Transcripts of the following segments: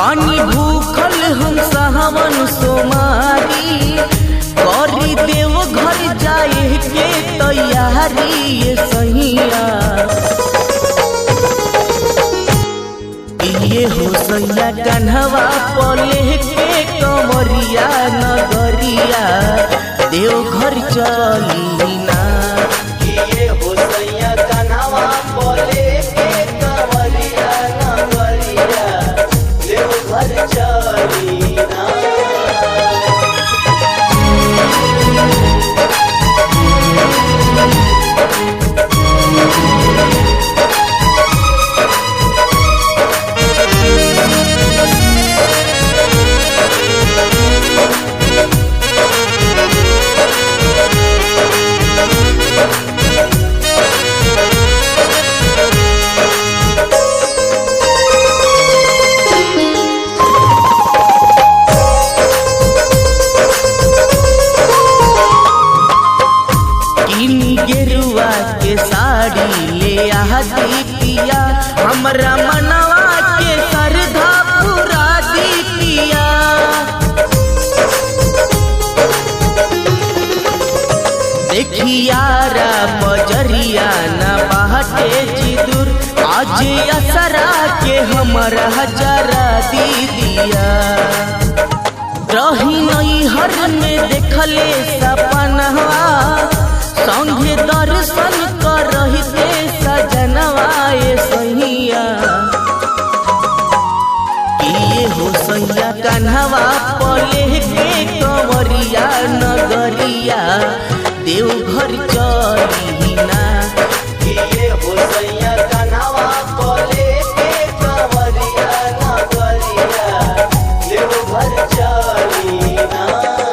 पानी भूखल हम सावन सोमारी करी देव घर जाए के तैयारी ये सहिया ये हो सैया कन्हवा पले के कमरिया नगरिया देव घर चली ना ये हो सैया कन्हवा पले के कमरिया नगरिया देव घर चली ना किनी गेरुआ के साड़ी ले आती पिया हमरा मनवा के सरधा पूरा दी पिया देखियारा बजरिया न बाटे जिदुर आज असरा के हमरा हजरा दी दिया रही नई हर में देखले सपनवा संगे दर्शन कर रही थे सजनवा ये सहिया किए हो सैया कन्हवा पले के कंवरिया नगरिया देव घर चली ना किए हो सैया कन्हवा पले के कंवरिया नगरिया देव घर चली ना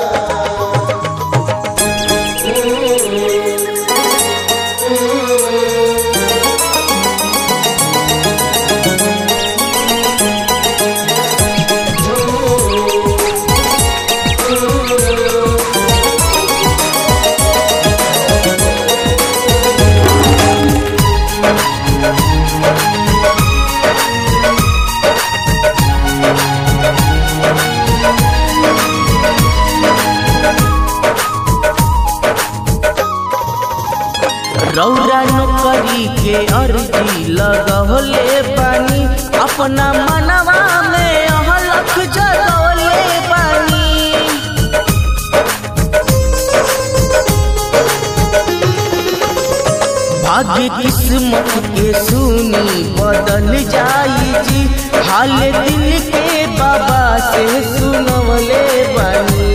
रौरा नौकरी के अर्जी लगौले बानी अपना मनवा में अहलख जगौले बानी भाग्य किस्मत के सुनी बदल जाई जी हाल दिल के बाबा से सुनवले बानी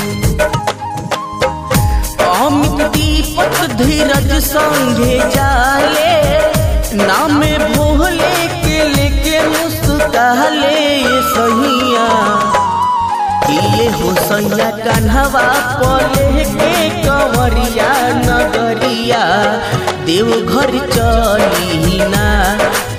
अमित दीपक धीरज संगे जाले नाम भोले के लेके मुस्काले ये सहिया किए हो सैया कन्हवा पले के कंवरिया नगरिया देव घर चली ना